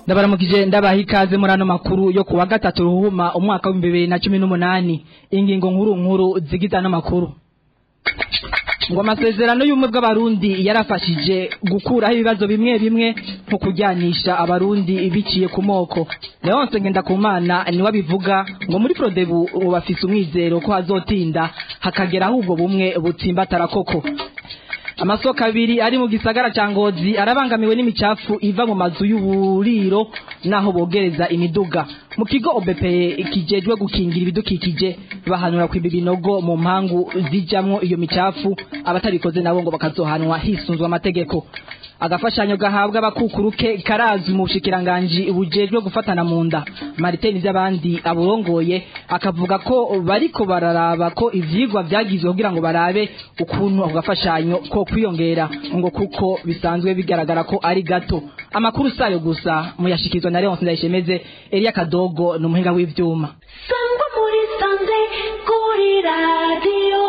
ndabaramukije ndabaha ikaze muri ano makuru yo kuwa gatatu ruhuma umwaka w'ibihumbi bibiri na cumi n'umunani ingingo nkuru nkuru zigize ano makuru ngo amasezerano y'ubumwe bw'abarundi yarafashije gukuraho ibibazo bimwe bimwe nko kujyanisha abarundi biciye ku moko leonce ngendakumana niwe abivuga ngo muri prodebu ubu bafise umwizero ko hazotinda hakageraho ubwo bumwe butsimbatara koko amasoko abiri ari mu gisagara ca ngozi arabangamiwe n'imicafu iva mu mazu y'uburiro naho bogereza imiduga mu kigo obepeye kijejwe gukingira ibidukikije bahanura kwimba ibinogo mu mpangu zijamwo iyo micafu abatabikoze nabo ngo bakazohanwa hisunzwe amategeko agafashanyo gahabwa abakukuruke karazwi mu bushikiranganji bujejwe gufatana mu nda Martin vy'abandi aburongoye akavuga ko bariko bararaba ko ivyigwa vyagizwe kugira ngo barabe ukuntu ako gafashanyo ko kwiyongera ngo kuko bisanzwe bigaragara ko ari gato amakuru sayo gusa muyashikizwa na Leonce Ndayishemeze Elia Kadogo n'umuhinga w'ivyuma sangwa muri sanze kuri radiyo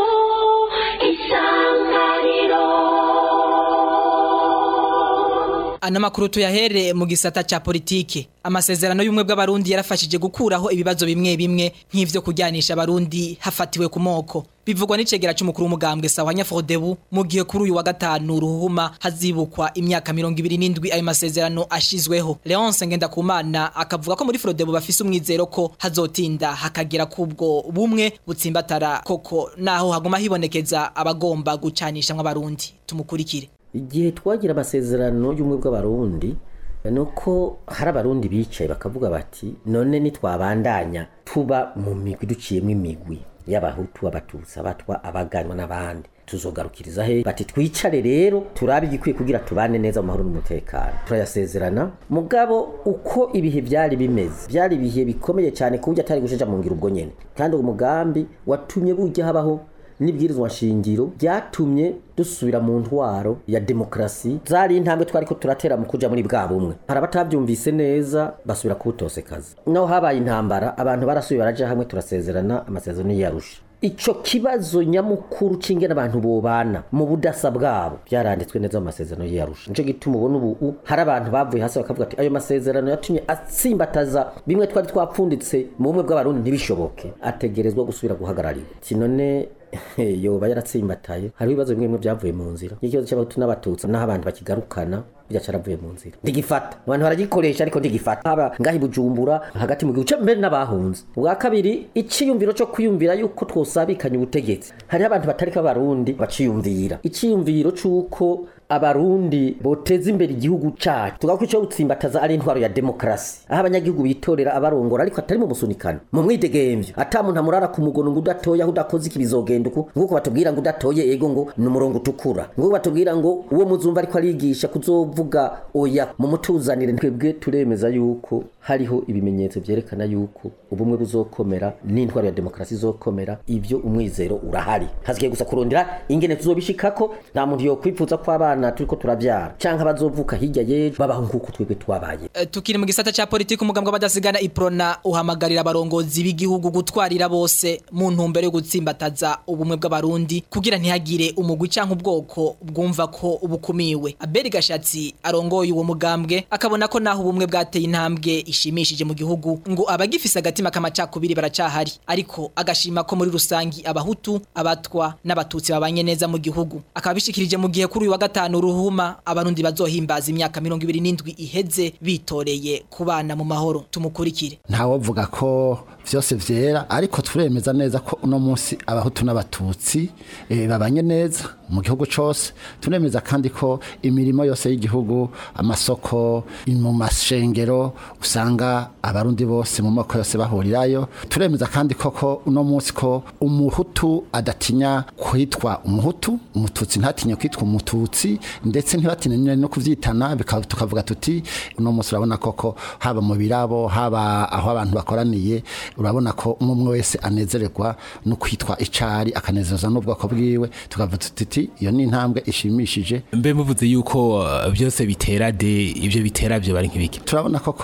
isanganiro Ana makuru tuyahere mu gisata cha politike. Amasezerano y'umwe bw'abarundi yarafashije gukuraho ibibazo bimwe bimwe nk'ivyo kujyanisha abarundi hafatiwe ku moko. Bivugwa n'icegera c'umukuru w'umugambwe Sawanya Frodebu mu gihe kuri uyu wa gatanu ruhuma hazibukwa imyaka 27 ayo masezerano ashizweho. Leonce Ngendakumana akavuga ko muri Frodebu bafise umwizero ko hazotinda hakagera kubwo bumwe butsimbatara koko naho haguma hibonekeza abagomba gucanisha abarundi. Tumukurikire. igihe twagira amasezerano y'ubumwe bw'abarundi ni uko hari abarundi bicaye bakavuga bati none nitwabandanya tuba mu migwi duciyemo imigwi y'abahutu abatutsi abatwa abaganwa n'abandi tuzogarukiriza he bati twicare rero turabe igikwiye kugira tubane neza mu mahoro n'umutekano turayasezerana mugabo uko ibihe byari bimeze byari ibihe bikomeye cyane ku buryo atari gusheja mu ngiro ubwo nyene kandi uwo mugambi watumye bujya habaho n'ibwirizwa nshingiro byatumye dusubira mu ntwaro ya demokrasi zari intambwe twari ko turatera mu kuja muri bwa bumwe hari abatabyumvise neza basubira kubutosekaza naho habaye intambara abantu barasubiye baraja hamwe turasezerana amasezerano y'arusha ico kibazo nyamukuru c'ingene abantu bobana mu budasa bwabo byaranditswe neza mu masezerano y'arusha nico gituma ubona ubu hari abantu bavuye hasi bakavuga ati ayo masezerano yatumye atsimbataza bimwe twari twapfunditse mu bumwe bw'abarundi ntibishoboke ategerezwa gusubira guhagararirwa sinone yoba yaratsimbataye hariho ibibazo bimwe bimwe byavuye mu nzira ikibazo cy'abahutu n'abatutsi naho abantu bakigarukana bijya caravuye mu nzira ndigifata abantu baragikoresha ariko ndigifata haba ngahi bujumbura hagati mu gihugu mbere n'abahunze ubwa kabiri iciyumviro cyo kwiyumvira yuko twosabikanya ubutegetsi hariho abantu batariko abarundi baciyumvira iciyumviro c'uko abarundi boteza imbere igihugu cacu tugavuga ico gutsimbataza ari intwaro ya demokrasi aho abanyagihugu bitorera abarongora ariko atari mu musunikano mu mwidegemvyo ata muntu amurara ku mugono ngo udatoye aho udakoze iki bizogenda uku nguko batubwira ngo udatoye ego ngo ni umurongo utukura nguko batubwira ngo uwo muzumva ariko arigisha kuzovuga oya mu mutuzanire twebwe turemeza yuko hariho ibimenyetso vyerekana yuko ubumwe buzokomera n'intwaro ya demokrasi izokomera ivyo umwizero urahari hasigaye gusa kurondera ingene tuzobishikako nta muntu yokwipfuza ko abana turiko turavyara canke abazovuka hirya yejo babaho nk'uko twebwe twabaye Eh, tukiri mu gisata cha politiki umugambwe w'abadasigana iprona uhamagarira abarongozi b'igihugu gutwarira bose mu ntumbero yo gutsimbataza ubumwe bw'abarundi kugira ntihagire umugwi canke ubwoko bwumva ko bukumiwe aberi gashatsi arongoye uwo mugambwe akabona ko naho ubumwe bwateye intambwe ishimishije mu gihugu ngo abagifise agatima k'amacakubiri baracahari ariko agashima ko muri rusangi abahutu abatwa n'abatutsi babanye neza mu gihugu akaba bishikirije mu gihe kuri uyu wa gatanu ruhuma abarundi bazohimbaza imyaka mirongo ibiri n'indwi iheze bitoreye kubana mu mahoro tumukurikire ntawovuga ko vyose vyera ariko turemeza neza ko uno munsi abahutu n'abatutsi eh, babanye neza mu gihugu cose turemeza kandi ko imirimo yose y'igihugu amasoko mu mashengero usanga abarundi bose mu moko yose bahurirayo turemeza kandi koko uno munsi ko umuhutu adatinya kwitwa umuhutu umututsi ntatinye kwitwa umututsi ndetse ntibatinye no kuvyitana bikaba tukavuga tuti uno munsi urabona koko haba mu birabo haba aho abantu bakoraniye urabona ko umwe umwe wese anezererwa no kwitwa icari akanezereza n'ubwoko bwiwe tukavuga tuti iyo ni intambwe ishimishije mbe muvuze yuko uh, byose bitera de ibyo bitera byo bari nk'ibiki turabona koko ngaha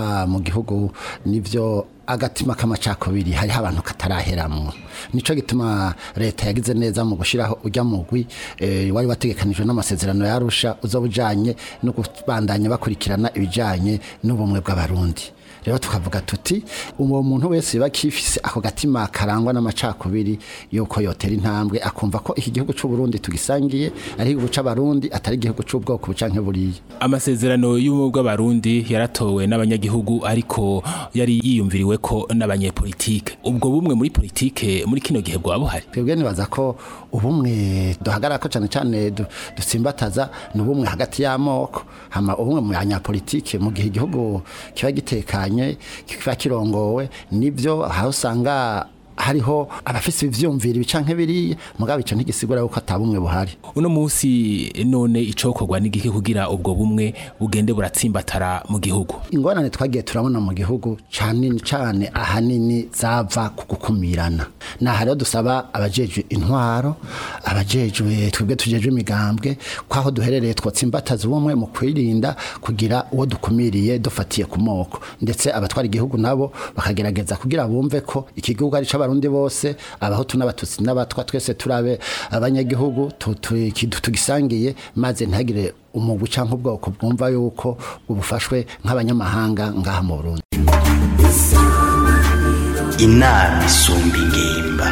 ngaha mu gihugu nivyo agatima k'amacakubiri hariho abantu kataraheramwo nico gituma leta yagize neza mu gushiraho ujya mugwi eh, wari wategekanijwe n'amasezerano yarusha uzoba ujanye no kubandanya bakurikirana ibijanye n'ubumwe bw'abarundi rero tukavuga tuti uwo muntu wese biba kifise ako gatima karangwa n'amacakubiri yuko yotera intambwe akumva ko iki gihugu c'u Burundi tugisangiye ari igihugu c'abarundi atari igihugu c'ubwoko bucanke buriya amasezerano y'ubumwe bw'abarundi yaratowe n'abanyagihugu ariko yari yiyumviriwe ko n'abanyepolitike ubwo bumwe muri politike muri kino gihe bwaba buhari twebwe nibaza ko ubumwe duhagarara ko cyane cyane du- dutsimbataza ni ubumwe hagati y'amoko hama ubumwe mu banyapolitike mu gihe igihugu kiba gitekanye kiba kirongowe nibyo aho usanga hariho abafise ivyumvira ibicanke biriya mugabo ico ntigisigura yuko atabumwe buhari uno munsi none icokorwa n'igiki kugira ubwo bumwe bugende buratsimbatara mu gihugu ingorane twagiye turabona mu gihugu cyane cyane ahanini zava ku gukumirana naha rero dusaba abajejwe intwaro abajejwe twebwe tujejwe imigambwe kwaho duherereye twotsimbataza ubumwe mu kwirinda kugira uwo dukumiriye dufatiye ku moko ndetse abatwara igihugu nabo bakagerageza kugira bumve ko iki gihugu ari c'abarundi bose abahutu n'abatutsi n'abatwa twese turabe abanyagihugu tu- tu- ki- tugisangiye maze ntihagire umugwi canke ubwoko bwumva yuko bufashwe nk'abanyamahanga ngaha mu Burundi inama isumba ingimba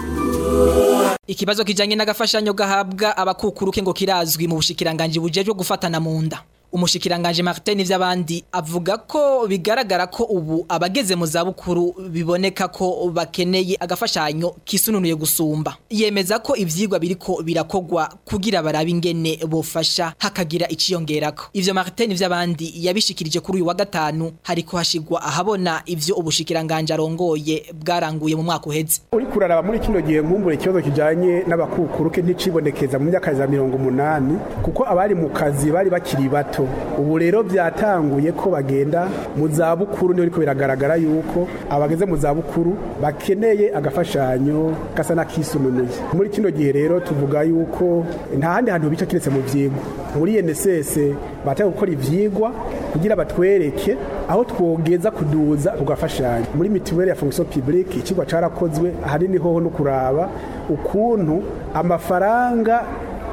Ikibazo kijanye n'agafashanyo gahabwa abakukuruke ngo kirazwi mu bushikiranganje bujejwe gufatana mu nda. Umushikiranganje Martin ivy'abandi avuga ko bigaragara ko ubu abageze mu zabukuru biboneka ko bakeneye agafashanyo kisununuye gusumba. Yemeza ko ivyigwa biriko birakogwa kugira barabe ingene bofasha hakagira iciyongerako. Ivyo Martin ivy'abandi yabishikirije kuri uyu wa gatanu hariko hashigwa ahabona ivyo ubushikiranganje arongoye bwaranguye mu mwaka uheze. uri kuraraba muri kino gihe nkumbure ikibazo kijanye n'abakukuruke nticibonekeza mu myaka za mirongo umunani kuko abari mu kazi bari bakiri bato ubu rero byatanguye ko bagenda mu zabukuru niho ariko biragaragara yuko abageze mu zabukuru bakeneye agafashanyo gasa n'akisununuye muri kino gihe rero tuvuga yuko nta handi hantu bica kiretse mu vyigwa muri NSS bataye gukora ivyigwa kugira batwereke aho twogeza kuduza ugafashanya muri mituweli ya fonction publique ikigwa carakozwe ahanini hoho no kuraba ukuntu amafaranga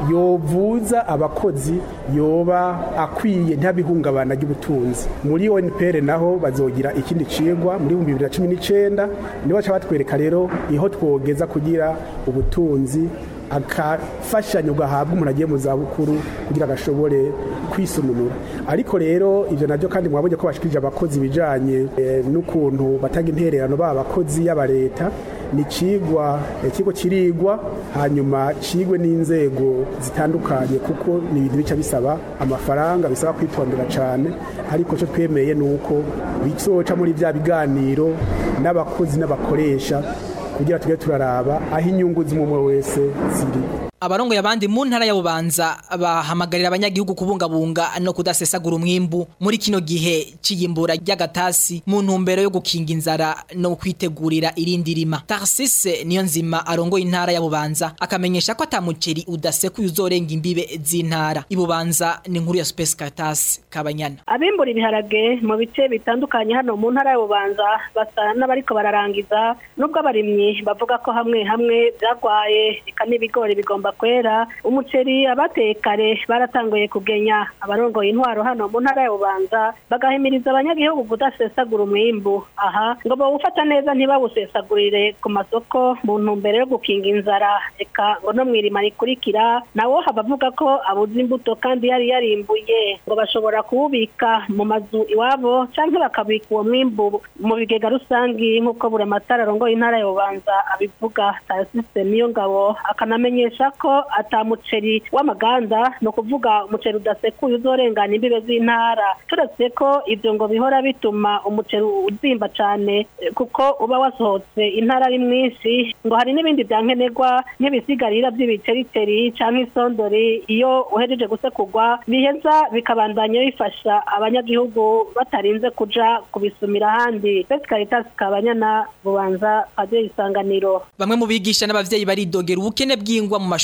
yovuza abakozi yoba akwiye ntabihungabana ry'ubutunzi muri ONPR naho bazogira ikindi cigwa muri 2019 nibo baca batwereka rero iho twogeza kugira ubutunzi akafashanyo gahabwa umuntu agiye mu zabukuru kugira agashobore kwisununura ariko rero ivyo navyo kandi mwabonye ko bashikirije abakozi bijanye eh, n'ukuntu batanga intererano ba abakozi y'aba leta ni cigwa ikigo kirigwa hanyuma cigwe n'inzego zitandukanye kuko ni ibintu bica bisaba amafaranga bisaba kwitondera cyane ariko cyo twemeye nuko bizoca muri bya biganiro n'abakozi n'abakoresha kugira tujye turaraba aho inyungu z'umwe wese ziri Abarongoye abandi mu ntara ya Bubanza bahamagarira abanyagihugu kubungabunga no kudasesagura umwimbu muri kino gihe ciyimbura ry'agatasi mu ntumbero yo gukinga inzara no kwitegurira irindi rima. Tarsise niyo nzima arongoye intara ya Bubanza akamenyesha ko atamuceri udasekuye uzorenga imbibe z'intara. Ibubanza ni inkuru ya Space Caritas Kabanyana. abimbura ibiharage mu bice bitandukanye hano mu ntara y'ububanza basa n'abariko bararangiza nubwo abarimyi bavuga ko hamwe hamwe byagwaye eka n'ibigori bigomba kwera umuceri abateye kare baratanguye kugenya abarongoye intwaro hano mu ntara y'ububanza bagahimiriza abanyagihugu kudasesagura umwimbu aha ngo bawufata neza ntibawusesagurire ku masoko mu ntumbero yo gukinga inzara eka ngo no mwirima rikurikira nawo haba avuga ko abuze imbuto kandi yari yarimbuye ngo bashobora kuwubika mu mazu iwabo cyangwa bakabika uwo mwimbu mu bigega rusangi nk'uko buri amatara arongoye intara y'ububanza abivuga tarasise niyo ngabo akanamenyesha ko atamuceri w'amaganda ni ukuvuga umuceri udasekuye uzorengana imbibe z'intara turetse ko ibyo ngo bihora bituma umuceri uzimba cyane eh, kuko uba wasohotse intara ari mwinshi ngo hari n'ibindi byankenerwa nk'ibisigarira by'ibicericeri cyangwa isondori iyo uhejeje gusekurwa biheza bikabandanya bifasha abanyagihugu batarinze kuja kubisumira ahandi Best Caritas Kabanyana bubanza padiri isanganiro Bamwe mu bigisha n'abavyeyi baridogera ubukene bw'ingwa mu mashuri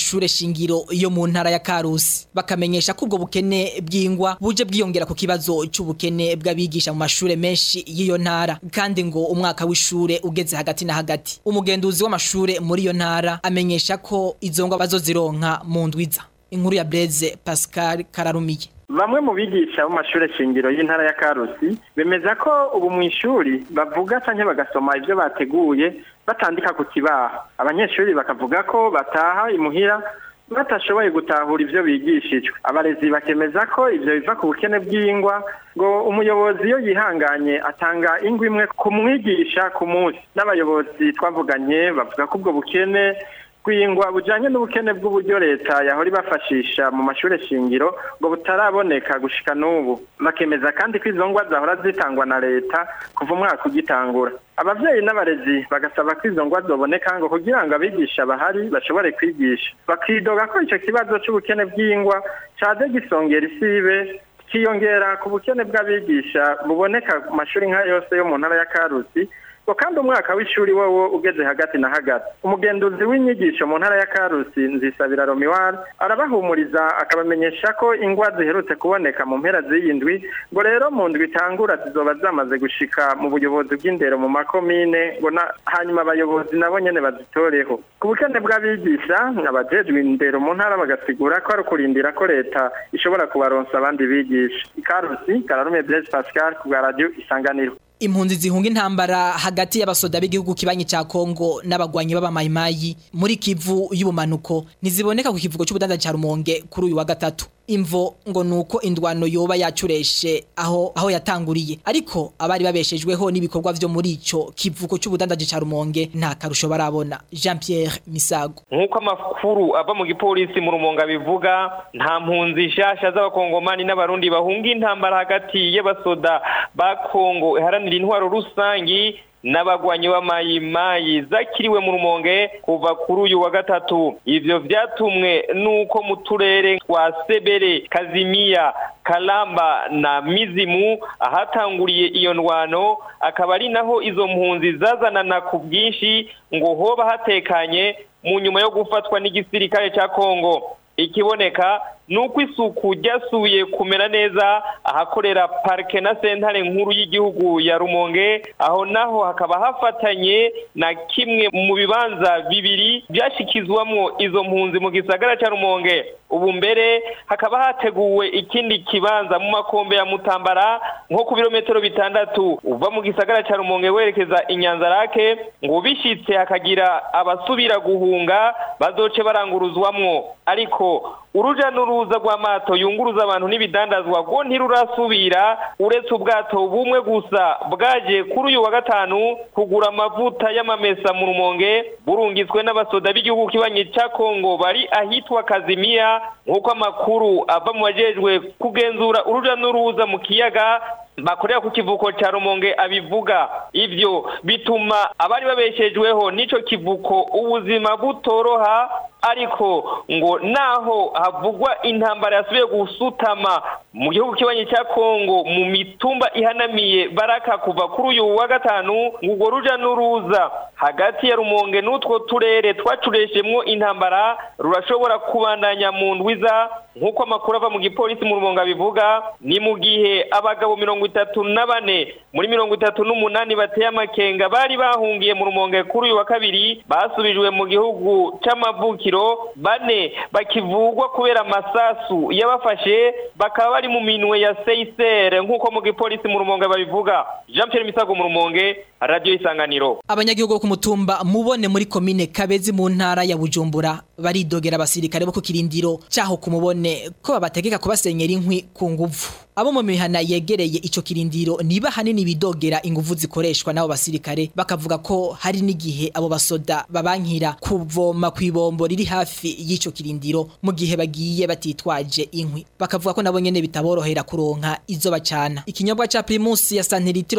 y'amashure shingiro yo mu ntara ya Karusi bakamenyesha ko ubwo bukene bw'ingwa buje bwiyongera ku kibazo c'ubukene bw'abigisha mu mashure menshi y'iyo ntara kandi ngo umwaka w'ishure ugeze hagati na hagati umugenduzi w'amashure muri iyo ntara amenyesha ko izo ngwa bazozironka mu ndwiza inkuru ya Blaise Pascal Kararumiye Bamwe mu bigisha mu mashure shingiro y'intara ya Karusi bemeza ko ubu mu ishuri bavuga canke bagasoma ivyo bateguye batandika ku kibaho abanyeshuri bakavuga ko bataha imuhira batashoboye gutahura ivyo bigishijwe abarezi bakemeza ko ivyo biva ku bukene bw'ingwa ngo umuyobozi iyo yihanganye atanga ingwa imwe ku mwigisha ku munsi n'abayobozi twavuganye bavuga ko ubwo bukene kwingwa bujanye n'ubukene bw'uburyo leta yahora ibafashisha mu mashure shingiro ngo butaraboneka gushika n'ubu bakemeza kandi ko izo ngwa zahora zitangwa na leta kuva umwaka ugitangura abavyeyi n'abarezi bagasaba ko izo ngwa zoboneka ngo kugira ngo abigisha bahari bashobore kwigisha bakidoga ko ico kibazo c'ubukene bw'ingwa caje gisongera isibe kiyongera ku bukene bw'abigisha buboneka ku mashuri nka yose yo mu ntara ya Karusi ngo kandi umwaka w'ishuri wowo ugeze hagati na hagati umugenduzi w'inyigisho mu ntara ya Karusi nzisabira Romiwar arabahumuriza akabamenyesha ko ingwa ziherutse kuboneka mu mpera z'iyindwi ngo rero mu ndwi itangura zizoba zamaze gushika mu buyobozi bw'indero mu makomine ngo hanyuma abayobozi nabo nyene bazitoreho ku bukene bw'abigisha abajejwe indero mu ntara bagasigura ko ari ukurindira ko leta ishobora kubaronsa abandi bigisha ikarusi kararume Blaise Pascal ku bwa radio isanganiro impunzi zihunga intambara hagati y'abasoda b'igihugu kibanyi ca Kongo n'abagwanyi b'abamayimayi muri Kivu y'ubumanuko ntiziboneka ku kivugo c'ubudandaji ca Rumonge kuri uyu wa gatatu imvo ngo nuko indwano yoba yacureshe aho aho yatanguriye ariko abari babeshejweho n'ibikorwa vyo muri ico kivuko c'ubudandaji ca Rumonge nta karusho barabona Jean Pierre Misago nkuko amakuru ava mu gipolisi mu Rumonge bivuga nta mpunzi shasha z'abakongomani n'abarundi bahunga intambara hagati y'abasoda ba Kongo iharanira intwaro rusangi n'abagwanyi b'amayimayi zakiriwe mu rumonge kuva kuri uyu wa gatatu ivyo vyatumwe nuko mu turere twa sebere kazimiya kalamba na mizimu ahatanguriye iyo ndwano akaba ari naho izo mpunzi zazanana ku bwinshi ngo hoba hatekanye mu nyuma yo gufatwa n'igisirikare ca kongo ikiboneka nuko isuku ryasubiye kumera neza ahakorera parike na sentare nkuru y'igihugu ya rumonge aho naho hakaba hafatanye na kimwe mu bibanza bibiri byashikizwamwo izo mpunzi mu gisagara cya rumonge ubu mbere hakaba hateguwe ikindi kibanza mu makombe ya mutambara nko ku birometero bitandatu uva mu gisagara cya rumonge werekeza inyanzarake ngo bishitse hakagira abasubira guhunga bazoce baranguruzwamwo ariko uruja n'uruza rw'amato yunguruza abantu n'ibidandazwa rwo ntirurasubira uretse ubwato bumwe gusa bwaje kuri uyu wa gatanu kugura amavuta y'amamesa mu rumonge burungitswe n'abasoda b'igihugu kibanyi cya kongo bari ahitwa kazimiya nk'uko amakuru ava mu bajejwe kugenzura uruja n'uruza mu kiyaga bakorera ku kivuko cya rumonge abivuga ibyo bituma abari babeshejweho n'ico kivuko ubuzima butoroha ariko ngo naho havugwa intambara yasubiye gusutama mu gihugu kibanyi cya kongo mu mitumba ihanamiye baraka kuva kuri uyu wa gatanu ngo urwo ruja n'uruza hagati ya rumonge n'utwo turere twacureshemwo intambara rurashobora kubandanya mu ndwiza nk'uko amakuru ava mu gipolisi mu rumonge abivuga ni mu gihe abagabo mirongo itatu na bane muri mirongo itatu n'umunani bateye amakenga bari bahungiye mu rumonge kuri uyu wa kabiri basubijwe mu gihugu c'amavukiro bane bakivugwa kubera amasasu yabafashe bakaba bari mu minwe ya seisere nk'uko mu gipolisi mu rumonge babivuga jean pierre misago mu rumonge radio isanganiro abanyagihugu ku mutumba mubone muri komine kabezi mu ntara ya bujumbura baridogera abasirikare bo ku kirindiro cyaho ku mubone ko babategeka kubasenyera inkwi ku nguvu abo mu mihana yegereye ico kirindiro niba hanini bidogera inguvu zikoreshwa n'abo basirikare bakavuga ko hari n'igihe abo basoda babankira kuvoma ku ibombo riri hafi y'ico kirindiro mu gihe bagiye batitwaje inkwi bakavuga ko nabo nyene bitaborohera kuronka izo bacana ikinyobwa ca Primus ya santilitiro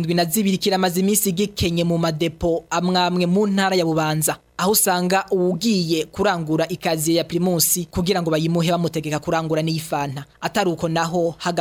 72 kiramaze imisi gikenye mu madepo amwamwe mu ntara ya Bubanza aho usanga uwugiye kurangura ikaziye ya Primus kugira ngo bayimuhe bamutegeka kurangura n'iyifanta atari uko naho haga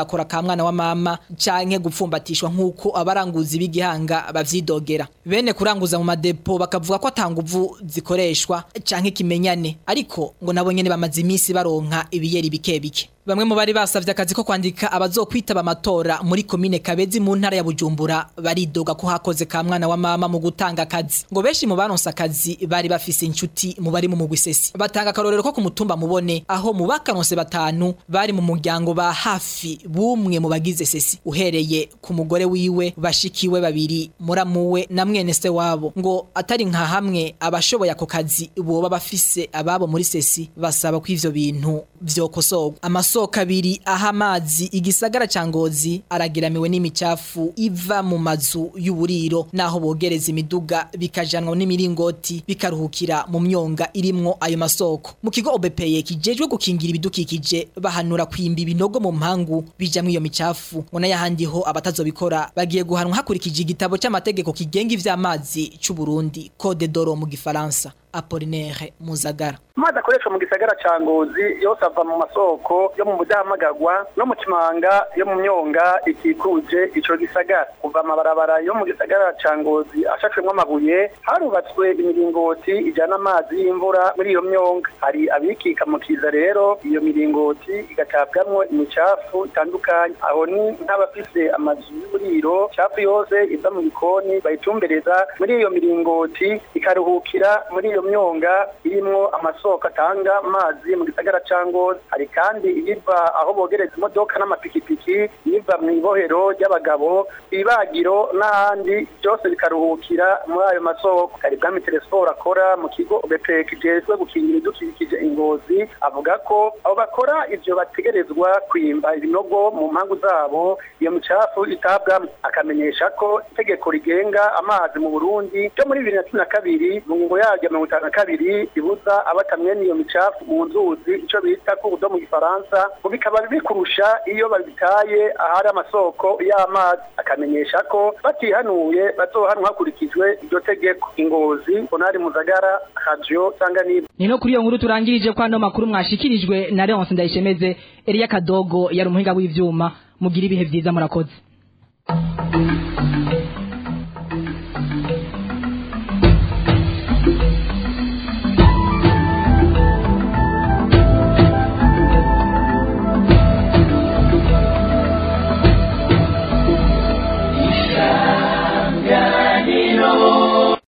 bagakora ka mwana wa mama canke gupfumbatishwa nk'uko abaranguzi b'igihanga bavyidogera bene kuranguza mu madepo bakavuga ko atanguvu zikoreshwa canke kimenyane ariko ngo nabo nyene bamaze iminsi baronka ibiyeri bike bike Bamwe mu bari basavye akazi ko kwandika abazokwitaba amatora muri komine Kabezi mu ntara ya Bujumbura baridoga ko hakoze ka mwana wa mama mu gutanga akazi ngo benshi mu baronse akazi bari bafise inshuti mu bari mu mugwi sesi batanga akarorero ko ku mutumba mubone aho mu bakaronse batanu bari mu muryango ba hafi bumwe mu bagize sesi uhereye ku mugore wiwe bashikiwe babiri muramuwe na mwene se wabo ngo atari nka hamwe abashoboye ako kazi boba bafise ababo muri sesi basaba ko ivyo bintu vyokosorwa amasoko abiri aha amazi igisagara ca ngozi aragiramiwe n'imicafu iva mu mazu y'uburiro naho bogereza imiduga bikajanwa n'imiringoti bikaruhukira mu myonga irimwo ayo masoko mu kigo obepeye kijejwe gukingira ibidukikije bahanura kwimba ibinogo mu mpangu bijamwo iyo micafu ngo n'ayahandi ho abatazobikora bagiye guhanwa hakurikije igitabo c'amategeko kigenga ivy'amazi c'u Burundi Code d'Oro mu gifaransa Apollinaire Muzagara amazi akoreshwa mu gisagara ca ngozi yose ava mu masoko yo mu budahamagagwa no mu kimanga yo mu myonga ikikuje ico gisagara kuva amabarabara yo mu gisagara ca ngozi ashashwemwo amabuye harubatswe imiringoti ijana amazi y'imvura muri iyo myonga hari abikika mu kiza rero iyo miringoti igatabwamwo imicafu itandukanye aho ni nk'abafise amazu y'uburiro cafu yose iva mu gikoni bayitumbereza muri iyo miringoti ikaruhukira muri iyo myonga irimwo amasoko atanga amazi mu gisagara ca ngozi hari kandi iyiva aho bogereza imodoka n'amapikipiki iyiva mu ibohero ry'abagabo ibagiro n'ahandi byose bikaruhukira muri ayo masoko hari bwami telesiporo akora mu kigo bepek kijejwe gukingira ibidukikije ingozi avuga ko abo bakora ivyo bategerezwa kwimba ibinogo mu mpangu zabo iyo micafu itabwamo akamenyesha ko itegeko rigenga amazi mu burundi ryo muri bibiri na cumi na kabiri mu ngingo yaryo mirongo itanu na kabiri ribuza abatamwe n'iyo micafu mu nzuzi ico bita kubudo mu gifaransa ngo bikaba bikurusha iyo babitaye ahari amasoko y'amazi akamenyesha ko batihanuye bazohanwa hakurikijwe iryo tegeko ingozi onari muzagara radio sanganiro ni no kuri iyo nkuru turangirije ko ano makuru mwashikirijwe na Leonce Ndayishemeze Elia Kadogo yari umuhinga w'ivyuma mugira ibihe vyiza murakoze